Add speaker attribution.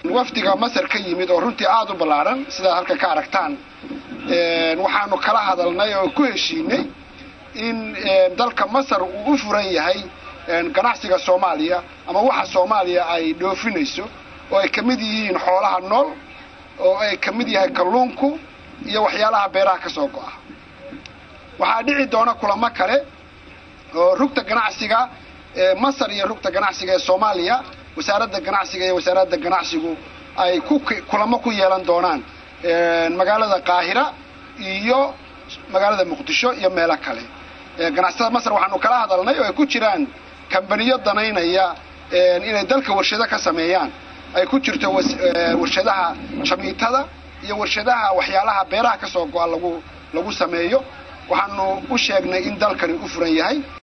Speaker 1: wafdiga masar ka yimid oo runtii aada u ballaadhan sidaad halkan ka aragtaan waxaanu kala hadalnay oo ku heshiinay in dalka masar uu u furan yahay ganacsiga soomaaliya ama waxa soomaaliya ay dhoofinayso oo ay ka mid yihiin xoolaha nool oo ay ka mid yahay kalluunku iyo waxyaalaha beeraha ka soo go'a waxaa dhici doona kulamo kale oo rugta ganacsiga ee masar iyo rugta ganacsiga ee soomaaliya wasaaradda ganacsiga iyo wasaaradda ganacsigu ay ku kulamo ku yeelan doonaan magaalada qaahira iyo magaalada muqdisho iyo meelo kale ganacsatada masar waxaanu kala hadalnay oo ay ku jiraan kambaniyo danaynaya inay dalka warshado ka sameeyaan ay ku jirto warshadaha shamiitada iyo warshadaha waxyaalaha beeraha ka soo go'a lagu lagu sameeyo waxaanu u sheegnay in dalkani u furan yahay